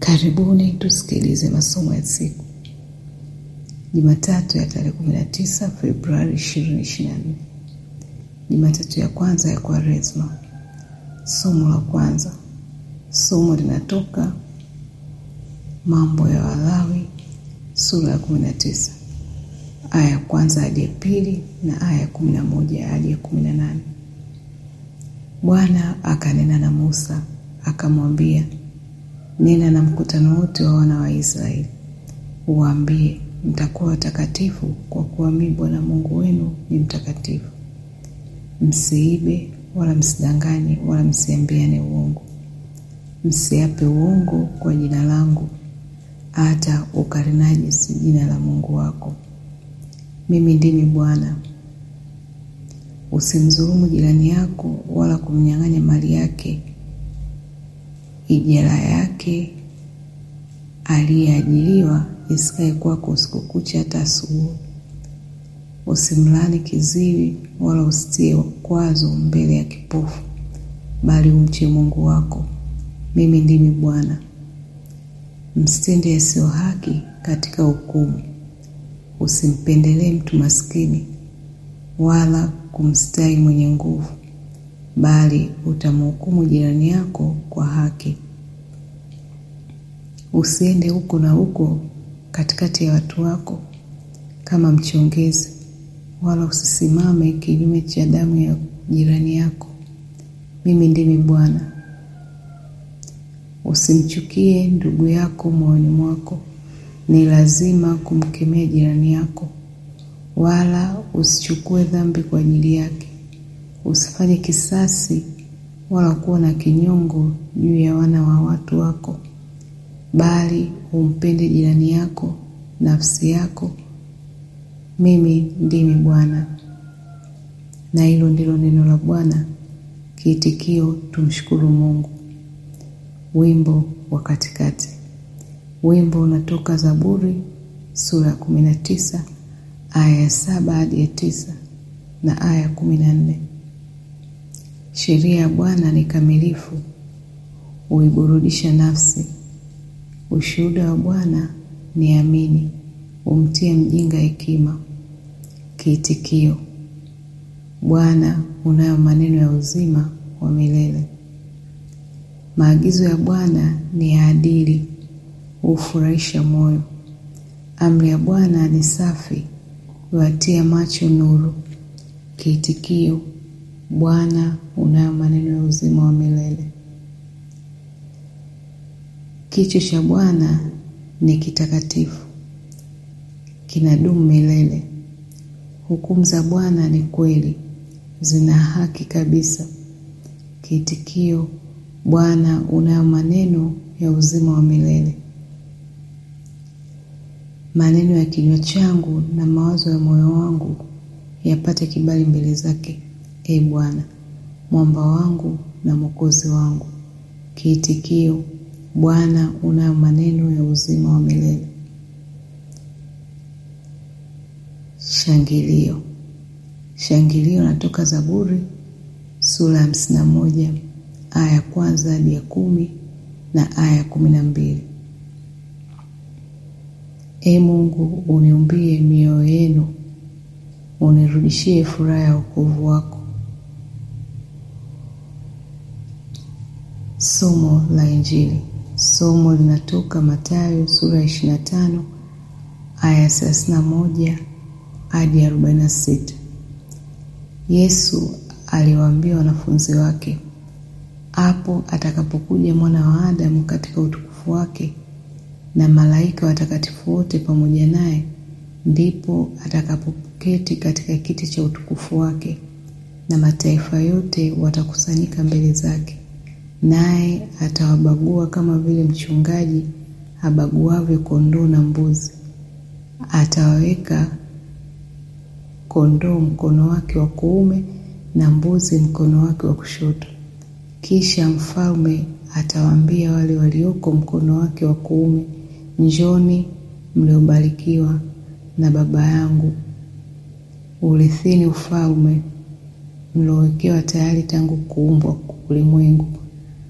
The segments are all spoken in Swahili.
Karibuni tusikilize masomo ya siku Jumatatu ya tarehe 19 Februari 2024. Jumatatu ya kwanza ya Kwaresma. Somo la kwanza. Somo linatoka Mambo ya Walawi sura ya 19 aya ya kwanza hadi ya pili na aya ya 11 hadi ya 18. Bwana akanena na Musa akamwambia, nena na mkutano wote wa wana wa Israeli uwaambie, mtakuwa watakatifu kwa kuwa mimi Bwana Mungu wenu ni mtakatifu. Msiibe wala msidanganye wala msiambiane uongo, msiape uongo kwa jina langu, hata ukarinajisi jina la Mungu wako. Mimi ndimi Bwana. Usimdhulumu jirani yako wala kumnyang'anya mali yake ijara yake aliyeajiriwa isikae kwako usiku kucha hata asubuhi. Usimlani kiziwi wala usitie kwazo mbele ya kipofu, bali umche Mungu wako. Mimi ndimi Bwana. Msitende yasiyo haki katika hukumu. Usimpendelee mtu maskini wala kumstahi mwenye nguvu, bali utamhukumu jirani yako kwa haki. Usiende huko na huko katikati ya watu wako kama mchongezi, wala usisimame kinyume cha damu ya jirani yako. Mimi ndimi Bwana. Usimchukie ndugu yako moyoni mwako, ni lazima kumkemea jirani yako, wala usichukue dhambi kwa ajili yake. Usifanye kisasi wala kuwa na kinyongo juu ya wana wa watu wako, bali umpende jirani yako nafsi yako. Mimi ndimi Bwana. Na hilo ndilo neno la Bwana. Kiitikio: tumshukuru Mungu. Wimbo wa katikati. Wimbo unatoka Zaburi sura ya kumi na tisa aya ya saba hadi ya tisa na aya ya kumi na nne. Sheria ya Bwana ni kamilifu, huiburudisha nafsi. Ushuhuda wa Bwana ni amini, humtia mjinga hekima. Kiitikio: Bwana, unayo maneno ya uzima wa milele. Maagizo ya Bwana ni ya adili, hufurahisha moyo. Amri ya Bwana ni safi, huwatia macho nuru. Kiitikio: Bwana, unayo maneno ya uzima wa milele. Kicho cha Bwana ni kitakatifu, kinadumu milele. Hukumu za Bwana ni kweli, zina haki kabisa. Kiitikio: Bwana, unayo maneno ya uzima wa milele. Maneno ya kinywa changu na mawazo ya moyo wangu yapate kibali mbele zake, e Bwana, mwamba wangu na mwokozi wangu. Kiitikio: Bwana, unayo maneno ya uzima wa milele. Shangilio. Shangilio natoka Zaburi sura ya hamsini na moja aya ya kwanza hadi ya kumi na aya ya kumi na mbili. E Mungu, uniumbie mioyo yenu, unirudishie furaha ya wokovu wako. Somo la Injili. Somo linatoka Mathayo sura ya ishirini na tano aya ya thelathini na moja hadi arobaini na sita. Yesu aliwaambia wanafunzi wake, hapo atakapokuja mwana wa Adamu katika utukufu wake na malaika watakatifu wote pamoja naye, ndipo atakapoketi katika kiti cha utukufu wake, na mataifa yote watakusanyika mbele zake, naye atawabagua kama vile mchungaji abaguavyo kondoo na mbuzi. Atawaweka kondoo mkono wake wa kuume na mbuzi mkono wake wa kushoto. Kisha mfalme atawaambia wale walioko mkono wake wa kuume, Njoni mliobarikiwa na Baba yangu, urithini ufalme mliowekewa tayari tangu kuumbwa ulimwengu.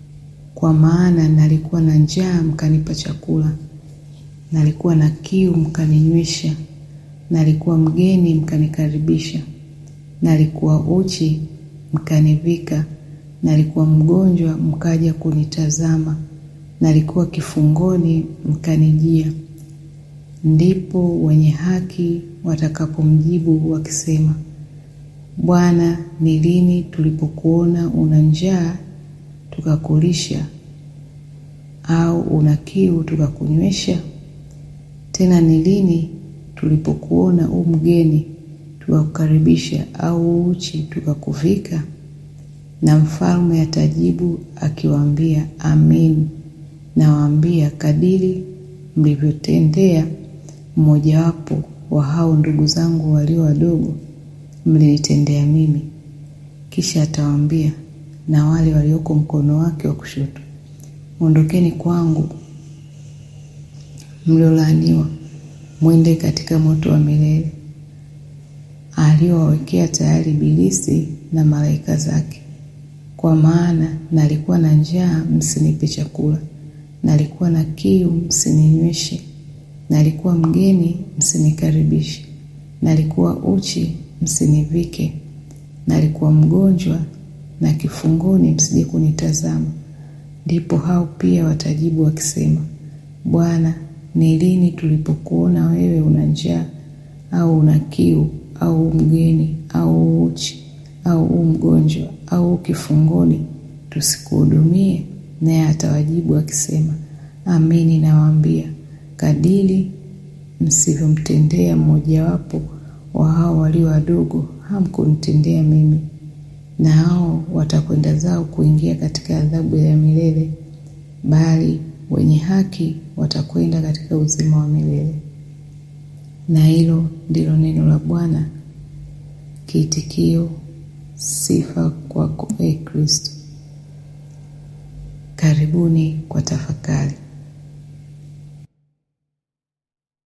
Kwa maana nalikuwa na njaa, mkanipa chakula, nalikuwa na kiu, mkaninywesha, nalikuwa mgeni, mkanikaribisha, nalikuwa uchi, mkanivika, nalikuwa mgonjwa, mkaja kunitazama, nalikuwa kifungoni, mkanijia. Ndipo wenye haki watakapomjibu wakisema, Bwana, ni lini tulipokuona una njaa tukakulisha, au una kiu tukakunywesha? Tena ni lini tulipokuona u mgeni tukakukaribisha, au uchi tukakuvika? Na mfalme atajibu akiwaambia, Amin, nawaambia, kadiri mlivyotendea mmojawapo wa hao ndugu zangu walio wadogo, mlinitendea mimi. Kisha atawaambia na wale walioko mkono wake wa kushoto, ondokeni kwangu, mliolaaniwa, mwende katika moto wa milele aliowawekea tayari Ibilisi na malaika zake. Kwa maana nalikuwa na njaa, msinipe chakula, nalikuwa na kiu, msininyweshe, nalikuwa mgeni, msinikaribishe, nalikuwa uchi, msinivike, nalikuwa mgonjwa na kifungoni, msije kunitazama. Ndipo hao pia watajibu wakisema, Bwana, ni lini tulipokuona wewe una njaa au una kiu au mgeni au uchi au u mgonjwa au kifungoni, tusikuhudumie? Naye atawajibu akisema, Amini nawaambia, kadiri msivyomtendea mmojawapo wa hao walio wadogo, hamkunitendea mimi. Na hao watakwenda zao kuingia katika adhabu ya milele, bali wenye haki watakwenda katika uzima wa milele. Na hilo ndilo neno la Bwana. Kiitikio: sifa kwako, e Kristo. Karibuni kwa tafakari.